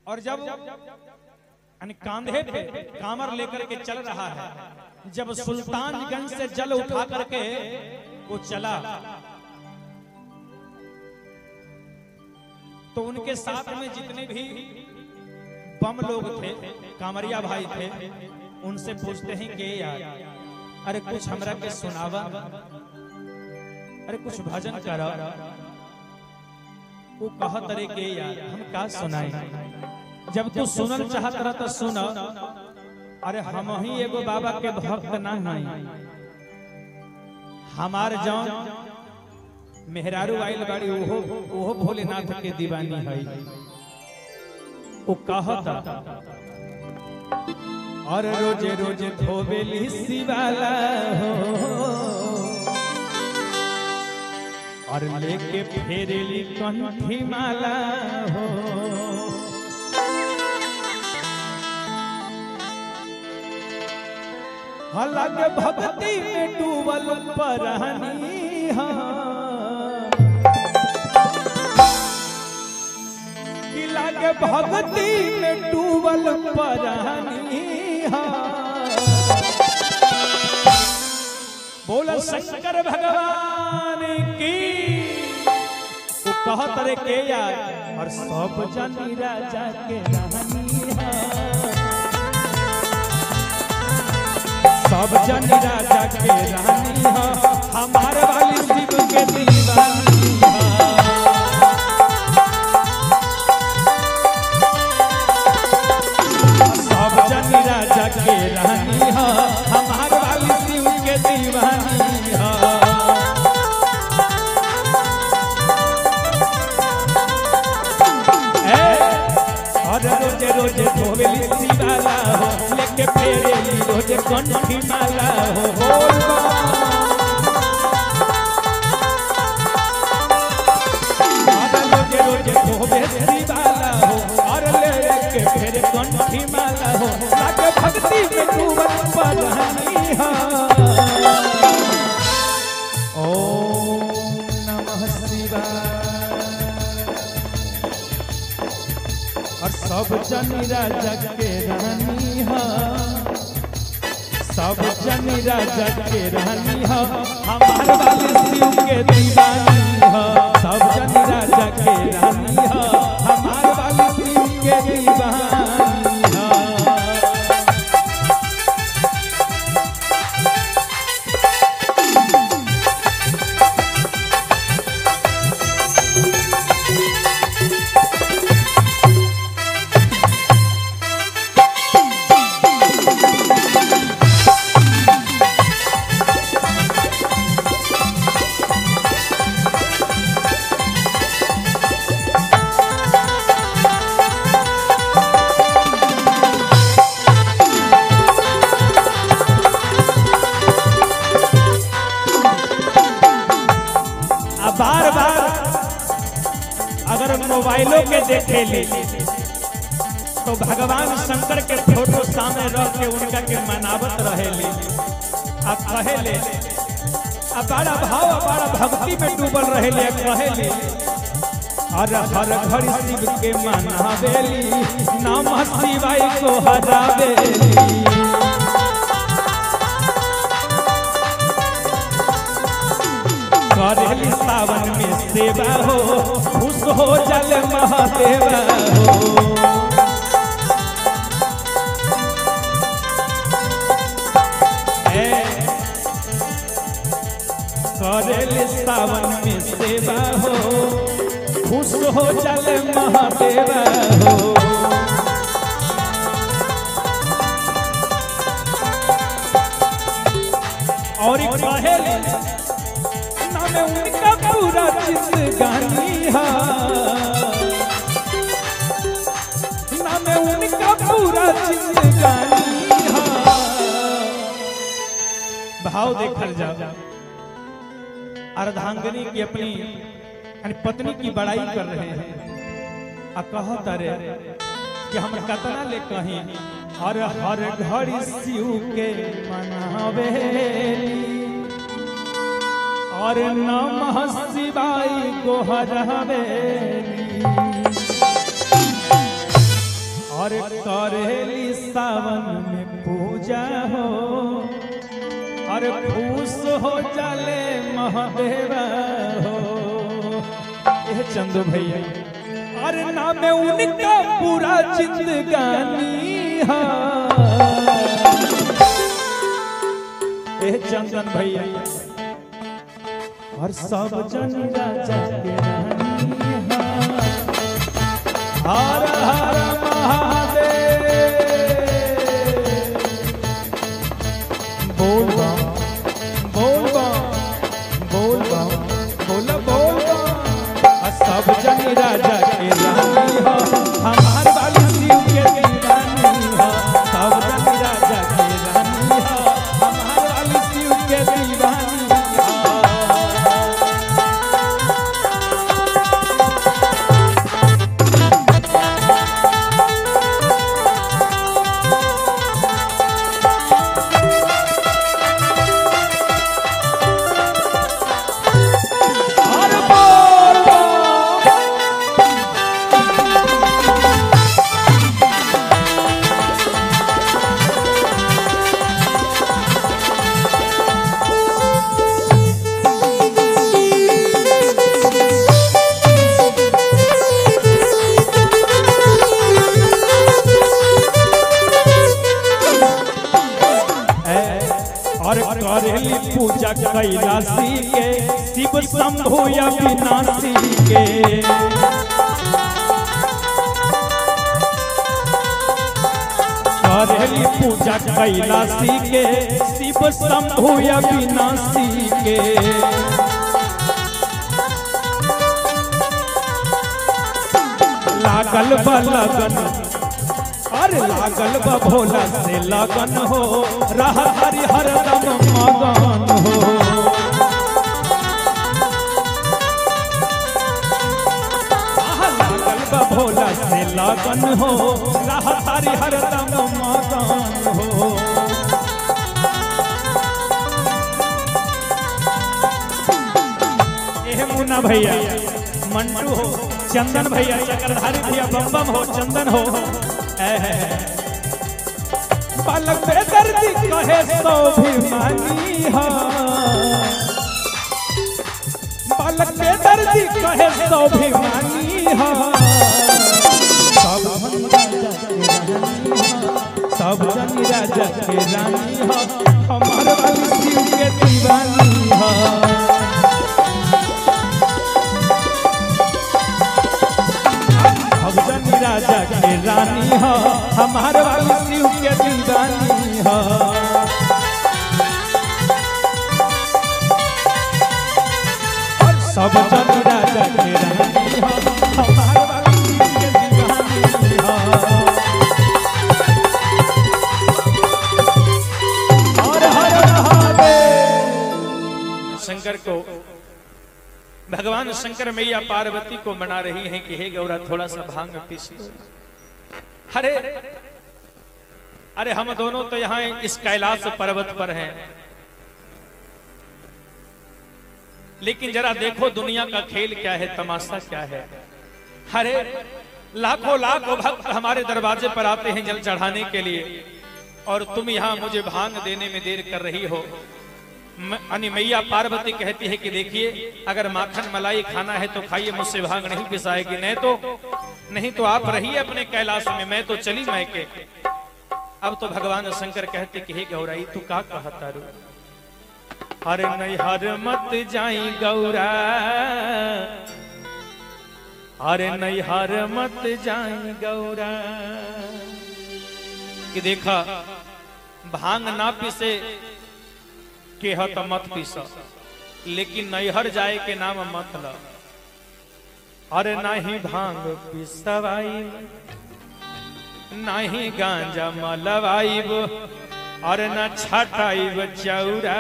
और जब यानी कांधे पे कामर लेकर के चल रहा है जब सुल्तानगंज से जल उठा करके वो चला तो उनके साथ में जितने भी बम लोग थे कामरिया भाई थे उनसे पूछते हैं कि यार अरे कुछ हमरा के सुनावा अरे कुछ भजन करा वो कहत रे के यार हम का सुनाई जब तू सुनल चाहत रह तो सुन अरे हम ही एगो बाबा के भक्त ना हई हमार जौन मेहरारू आइल बाड़ी ओहो ओहो भोलेनाथ के दीवानी हई वो कहता और रोजे रोजे धोबेली शिवाला हो और लेके फेरेली कंठी माला हो अलग भक्ति में डूबल परहनी हाँ कि लागे भक्ति में डूबल परहनी हाँ बोल शंकर भगवान की वो कहत रे के यार और सब जनी राजा के रानी हाँ सब जन राजा के रानी हो हमार वाली शिव के दीवानी हो सब जन राजा के रानी हो हमार वाली शिव के दीवानी हो ए, और रोजे रोजे धोवेली शिवाला हो लेके फेरेली रोजे कंठी माला हो बोल बा। और रोजे रोजे धोवे शिवाला हो और लेके फेरे कंठी माला हो लागे भक्ति में डूबल पधानी हो ओम नमः शिवाय और सब जन राजा के रानी हा सब जन राजा के रानी हा हमार वाले शिव के दीवानी हा सब जन राजा के रानी हा हमार वाले शिव के दीवानी हा आ बार बार अगर मोबाइलों के देखे ली तो भगवान शंकर के फोटो सामने रख के उनका के मनावत रहेली आ कहेले आ बड़ा भाव आ बड़ा भक्ति में डूबल रहेली आ कहेली हर हर घड़ी शिव के मनावेली नाम शिवाय को हरावेली करेली सावन में सेवा हो खुश हो जल महादेवा हो ए, करेली सावन में सेवा हो खुश हो जल महादेवा हो और एक कहेली नाम उनका पूरा जिंदगानी है नाम उनका पूरा जिंदगानी है भाव देखल जाओ अर्धांगनी की अपनी यानी पत्नी की बड़ाई कर रहे हैं आ कहत रे कि हम कतना ले कहीं हर हर घड़ी शिव के मनावेली और नमः शिवाय को हरवेली करेली सावन में पूजा हो अरे खुश हो जाले महादेवा हो ये चंदू भैया अरे नाम उनका पूरा जिंदगानी है ये चंदन भैया और सब जन राजा के रानी है हर हर महादेव बोल बम बोल बम बोल बम बोल बोल बम आ सब जन राजा के रानी हो हमार वाली शिव के दीवानी हो सब जन राजा के रानी हो हमार वाली शिव के दीवानी हो और बोल बम और करेली पूजा कैलाशी के शिव शंभु अविनाशी के करेली पूजा कैलाशी के शिव शंभु अविनाशी के लागल बा लगन अरे लागल बा भोला से लगन हो रह हरि हर दम मगन हो आह, लागल बा भोला से लगन हो रह हरि हर दम मगन हो एह मुन्ना भैया मंटू हो चंदन भैया चक्रधारी भैया बम बम हो चंदन हो एह। पलक पे दर्दी कहे सो भी मानी हो पलक पे दर्दी कहे सो भी मानी हो सब जन राजा के रानी हो सब जन राजा के रानी हो हमार वाली शिव के दीवानी हो भगजन राजा के रानी हो हमार वाली शिव के दीवानी हो और सब जन राजा के रानी हो हमार वाली शिव के दीवानी हो हर हर महादेव शंकर को भगवान शंकर मैया पार्वती को मना रही हैं कि हे गौरा थोड़ा सा भांग पीस लो अरे अरे हम दोनों तो यहाँ इस कैलाश पर्वत पर हैं लेकिन जरा देखो दुनिया का खेल क्या है तमाशा क्या है अरे लाखों लाखों भक्त हमारे दरवाजे पर आते हैं जल चढ़ाने के लिए और तुम यहाँ मुझे भांग देने में देर कर रही हो म- यानी मैया पार्वती कहती है कि देखिए अगर माखन मलाई खाना है तो खाइए मुझसे भांग नहीं पिसाएगी नहीं तो नहीं तो आप रहिए अपने कैलाश में मैं तो चली मैं के अब तो भगवान शंकर कहते कि हे गौराई तू का कहता रू हर नहीं हर मत जाई गौरा अरे नहीं हर मत जाई गौरा कि देखा भांग ना पीसे के ह त मत पीस लेकिन नैहर जाए के नाम मत ल अरे नाही भांग पिसवाई नाही गांजा मलवाइब अरे न छटाइब चौरा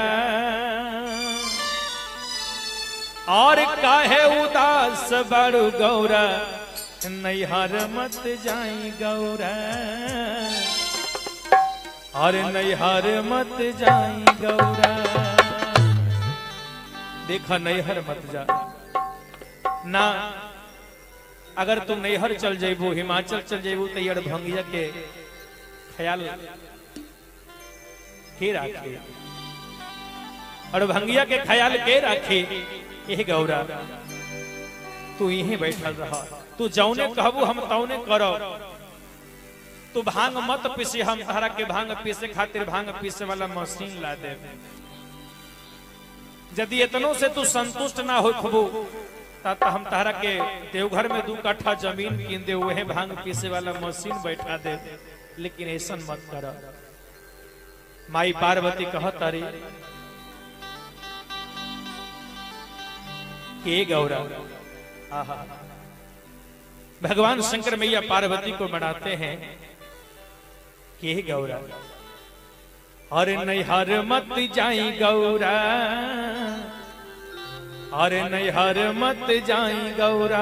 और काहे उदास बड़ू गौरा नैहर मत जाई गौरा अरे नैहर मत जाई गौरा देखा नैहर मत जा ना अगर तू नैहर चल जेबू हिमाचल चल जेबू तो यार भंगिया के ख्याल के राखे और भंगिया के ख्याल के राखे यह गौरा तू यहीं बैठल रह तू जौने कहबू हम तौने करो तू भांग मत पीसे हम तहरा के भांग पीसे खातिर भांग पीसे वाला मशीन ला दे यदि इतनों से तू संतुष्ट ना हो खबू तब हम तहरा के देवघर में दू कट्ठा जमीन कीन दे वही भांग पीसे वाला मशीन बैठा दे लेकिन ऐसा मत कर माई पार्वती कह तारी के गौरा आहा भगवान शंकर मैया पार्वती को मनाते हैं के गौरा अरे नैहर मत जाई गौरा अरे नैहर मत जाई गौरा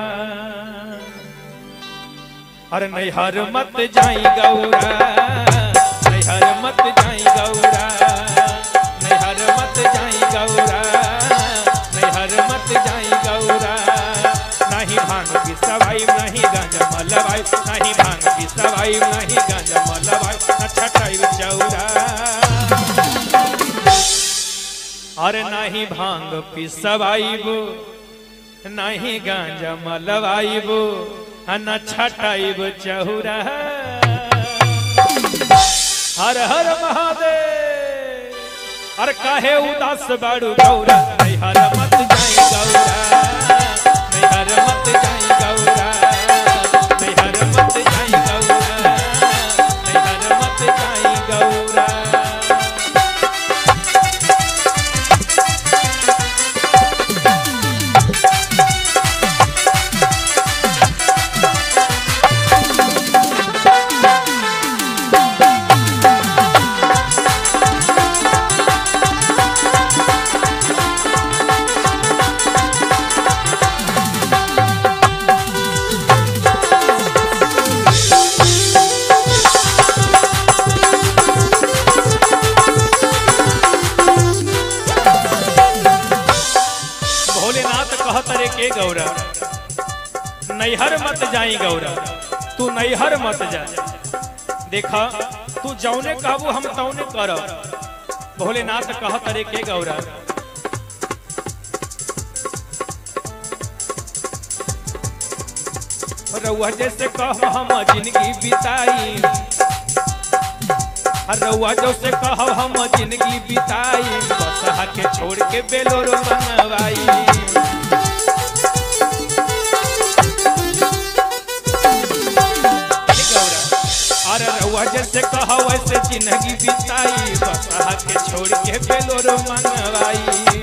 अरे नैहर मत जाई गौरा नैहर मत जाई गौरा नैहर मत जाई गौरा नैहर मत जाई गौरा नहीं भांग की सवाई नहीं गांजा मलवाई नहीं भांग की सवाई नहीं गांजा मलवाई न छटाई चौरा अरे नहीं भांग पिसवाइबो नहीं गांजा मलवाइबो न छटाइब चहुरा हर हर महादेव अरे काहे उदास बाड़ू गौरा नहीं हर मत जाई गौरा नहीं हर मत जाई गौरा नहीं हर मत जाई गौरा नहीं हर मत जाई गौरा भोलेनाथ कहत रे के गौरा नैहर मत जाई गौरा तू नैहर मत जा देखा तू जौने कहबू हम तौने करब भोलेनाथ कहत रे के गौरा रउआ जैसे कह हम जिंदगी बिताई रउआ जैसे कह हम जिंदगी बिताई बसहा के छोड़ के बेलोरो मनवाई अरे रउआ जैसे कह वैसे जिंदगी बिताई बसहा के छोड़ के बेलोरो मनवाई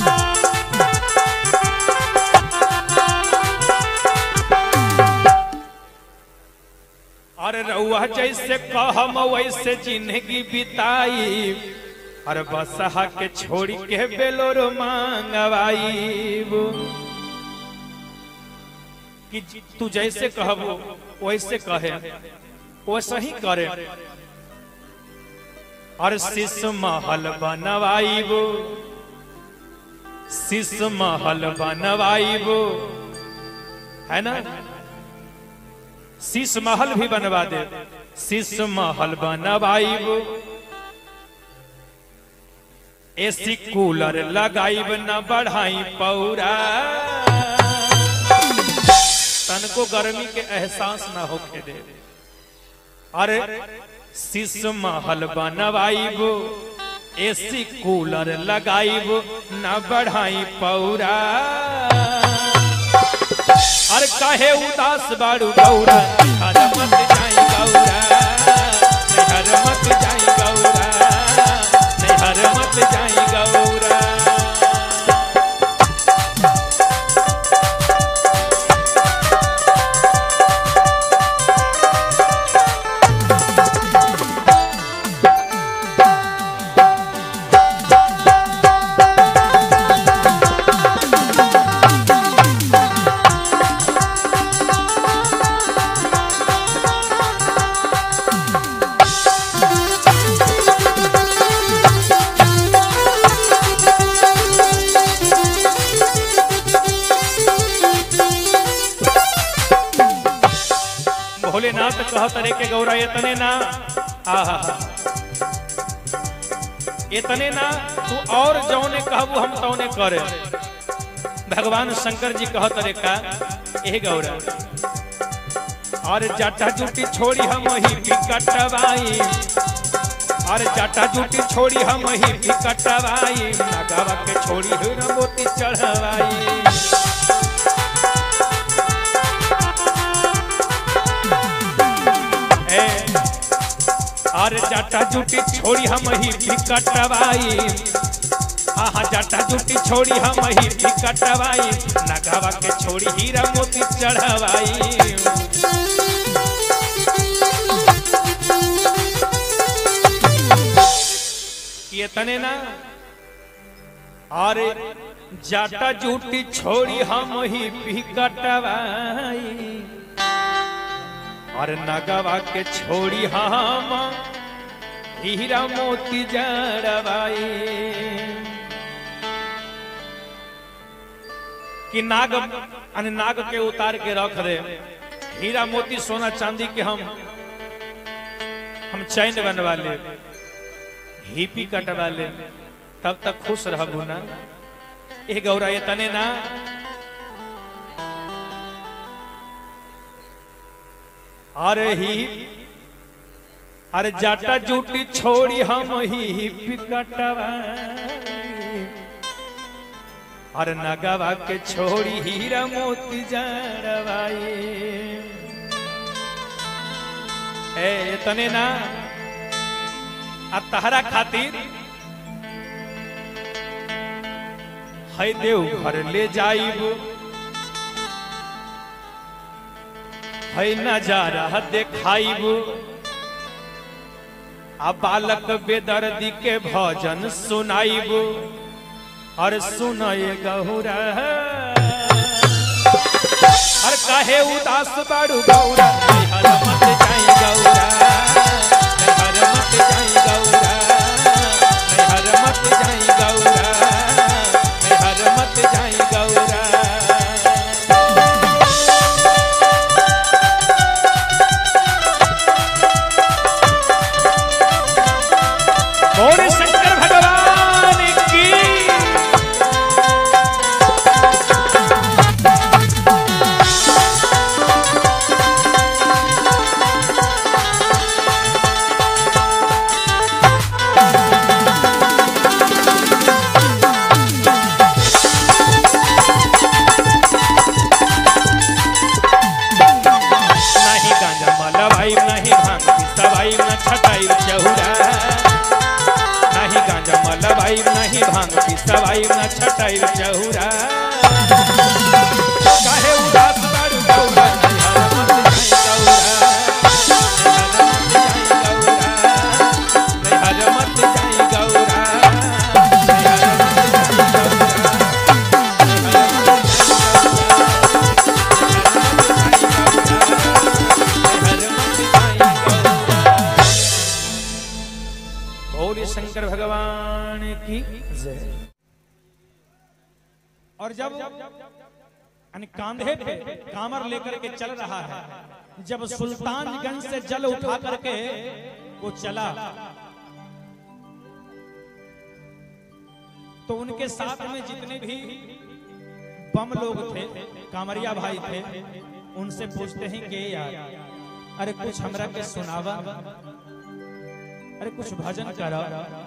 अरे रउआ जैसे कहम वैसे जिंदगी बिताई अरे बसहा के छोड़ के बेलोरो मांगवाई कि तू जैसे कहबो वैसे कहे वैसे ही करे और शीश महल बनवाइबो शीश महल बनवाइबो है ना शीश महल भी बनवा दे शीश महल बनवाइब एसी कूलर लगाइब न बढ़ाई पौरा तनको गर्मी के एहसास ना होके दे अरे शीश महल बनवाइब एसी कूलर लगाइब न बढ़ाई पौरा अरे काहे उदास बाड़ू गौरा हर मत जाई गौरा नहीं हर मत जाई गौरा नहीं हर मत जाई गौरा भोलेनाथ कहत रे के गौरा इतने ना आहा इतने ना तू और जौने कहबू हम तौने करे भगवान शंकर जी कहत रे का ए गौरा और जाटा जूटी छोड़ी हम ही बिकटवाई और जाटा जूटी छोड़ी हम ही बिकटवाई नगावा के छोड़ी हीरा मोती चढ़वाई ए, और जाटा जूटी छोड़ी हम ही बिकटवाई हाँ हाँ जाटा जूटी छोड़ी हम ही बिकटवाई नगावा के छोड़ी हीरा मोती चढ़वाई ये तने ना अरे जाटा जूटी छोड़ी हम ही बिकटवाई और नगवा के छोड़ी हम हीरा मोती जड़वाई कि नाग अने नाग के उतार के रख दे हीरा मोती सोना चांदी के हम हम चैन बनवा ले हिपी कटवा ले तब तक खुश रहबू ना ए गौरा ये तने ना अरे ही अरे जाटा जूटी छोड़ी हम ही हिपी कटवा अरे नगवा के छोड़ी हीरा मोती जड़वाई ए तने ना आ तहरा खातिर है देव घर ले जाइब है नजारा देखाइब आ बालक बेदर्दी के भजन सुनाइब और सुनए गहुरा और काहे उदास बाड़ू गौरा हर मत जाई गौरा हर मत जाई गौरा हर मत जाई गौरा हर मत जाई गौरा गौरी शंकर भगवान की नहीं गांजा मलवाई नहीं भांग पिसवाई न छटाई चहुरा नहीं गांजा मलवाई नहीं भांग पिसवाई न छटाई चहुरा काहे उदास बाड़ू गौरा हर मत जाई गौरा हर मत जाई गौरा हर मत जाई गौरा गौरी शंकर भगवान की जय और जब यानी कांधे पे कामर लेकर के चल रहा है जब सुल्तानगंज से जल उठा करके वो चला तो उनके साथ में जितने भी बम लोग थे कामरिया भाई थे उनसे पूछते हैं कि यार अरे कुछ हमरा के सुनावा अरे कुछ भजन करा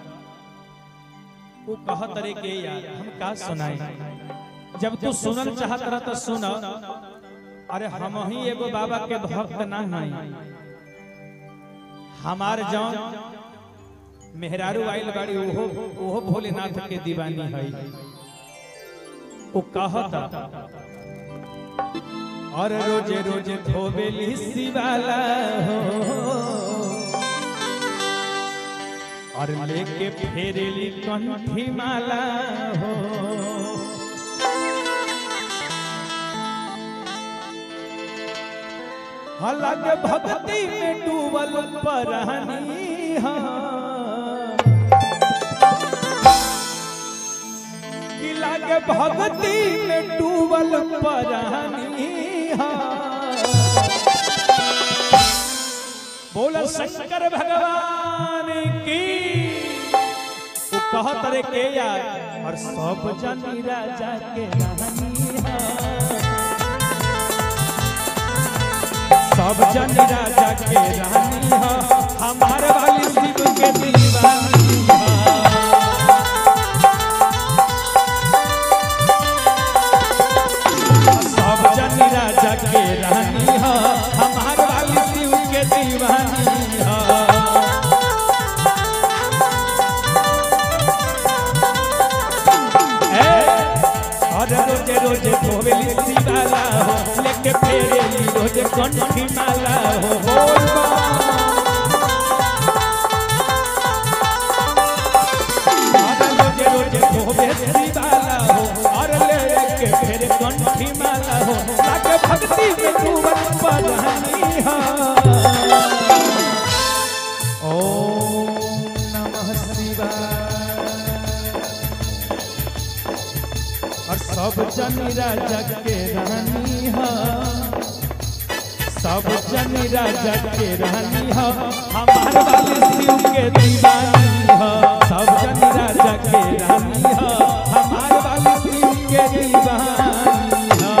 वो कह तरे के यार हम का सुनाई जब तू सुनल चाहत रह तो सुन अरे हम ही एगो बाबा के भक्त ना हई हमार जौन मेहरारू आइल बाड़ी ओहो ओहो भोलेनाथ के दीवानी हई वो कहता और रोजे रोजे धोबेली शिवाला हो और लेके फेरेली कंठी माला हो अलग भक्ति में डूबल परहनी हाँ कि लागे भक्ति में डूबल परहनी हाँ बोल शंकर भगवान की वो कहत रे के यार और सब जनी राजा के रानी हा। सब जनी राजा के रानी हा हमार वाली शिव के दीवानी हा सब जन राजा के रानी हा हमार वाली शिव के दीवानी हा ए, और रोजे रोजे धोवेली शिवाला हो लेके फेरेली रोजे कंठी माला हो बोल बा। और रोजे रोजे धोवे शिवाला हो और लेके फेरे कंठी माला हो लाके भक्ति में डूबल पढ़नी हा ओम नमः शिवाय और सब जन राजा के रानी हा सब जन राजा के रानी हा हमार वाले शिव के दीवानी हा सब जन राजा के रानी हा हमार वाले शिव के दीवानी हा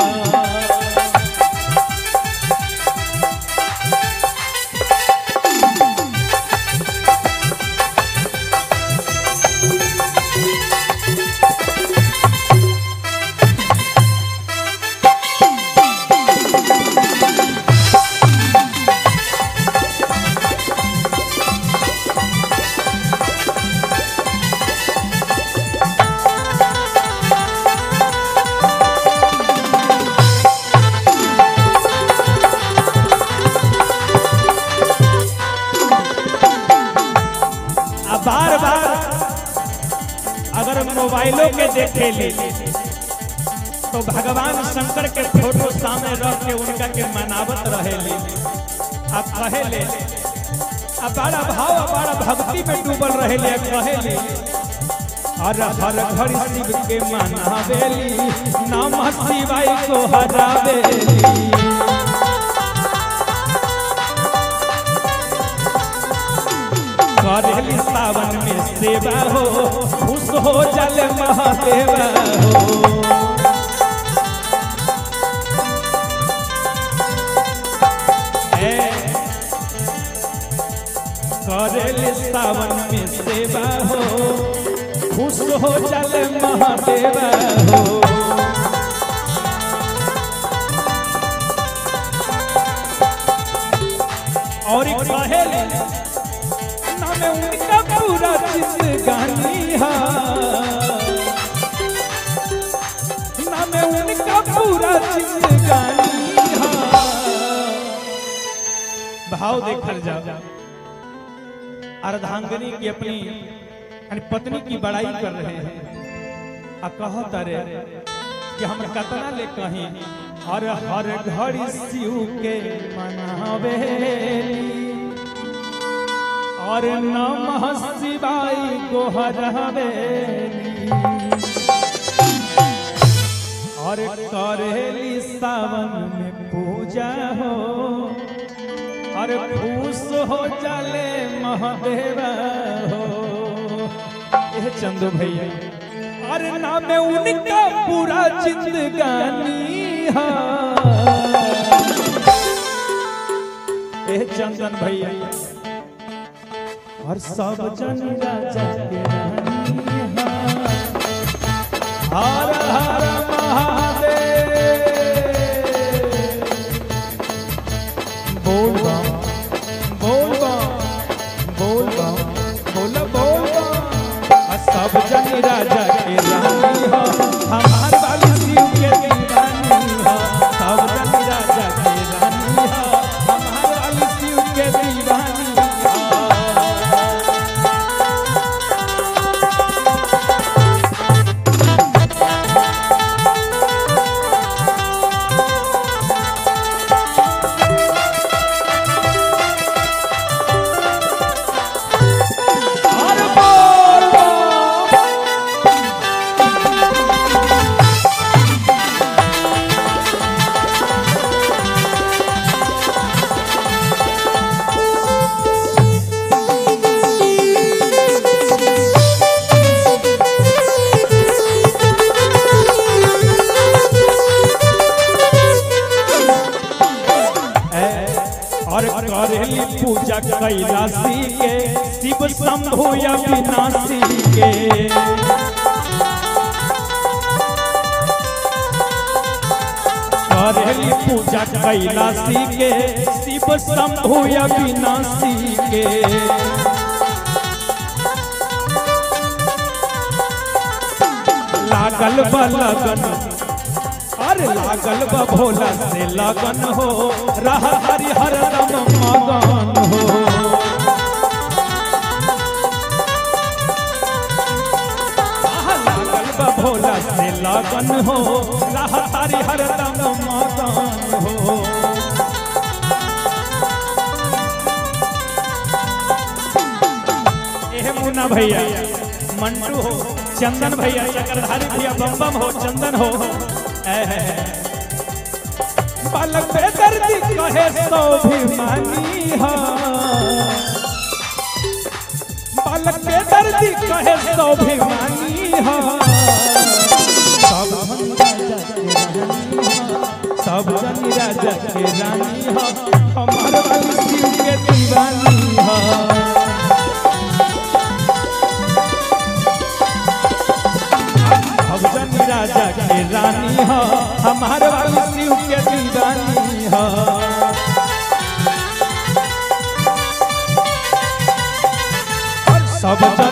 आ बार बार अगर मोबाइलों के देखे ली तो भगवान शंकर के फोटो सामने रख के उनका के मनावत रहेली आप कहेले आ बड़ा भाव आ बड़ा भक्ति में डूबल रहेले आ कहेले हर हर घड़ी शिव के मनावेली नमः शिवाय को हरावेली करेली सावन में सेवा हो खुश हो जल महादेवा हो ए, करेली सावन में सेवा हो खुश हो जल महादेवा हो और एक कहेले नाम उनका पूरा जिंदगानी हा नाम उनका पूरा जिंदगानी हा भाव देखल जाओ अर्धांगनी की अपनी यानी पत्नी की बड़ाई कर रहे हैं आ कहत रे कि हम कतना ले कहीं हर हर घड़ी शिव के मनावेली और नमः शिवाय को हरवेली और करेली सावन में पूजा हो और खुश हो चले महादेवा हो ये चंदू भैया अरे नाम उनका पूरा जिंदगानी हा ए चंदन भैया और सब जन राजा के रानी हा हर हर महादेव बोल बम बोल बम बोल बम बोल बोल बम आ सब जन राजा के रानी हो हमार वाली शिव के दीवानी हो सब जन राजा के रानी हो हमार वाली शिव के दीवानी हो और करेली पूजा कैलाशी के शिव शंभु अविनाशी के करेली पूजा कैलाशी के शिव शंभु अविनाशी के लागल बा लगन अरे लागल बा भोला से लगन हो रह हरि हर रम मगन हो आह, लागल बा भोला से लगन हो रह हरि हर रम मगन हो एह मुन्ना भैया मंटू हो चंदन भैया चक्रधारी भैया बम बम हो चंदन हो एह। पलक पे दर्दी कहे सो भी मानी हो पलक पे दर्दी कहे सो भी मानी हो सब जन राजा के रानी हो सब जन राजा के रानी हो हमार वाली शिव के दीवानी हो भगजन राजा के रानी हो हमार वाली शिव के दीवानी हो और सब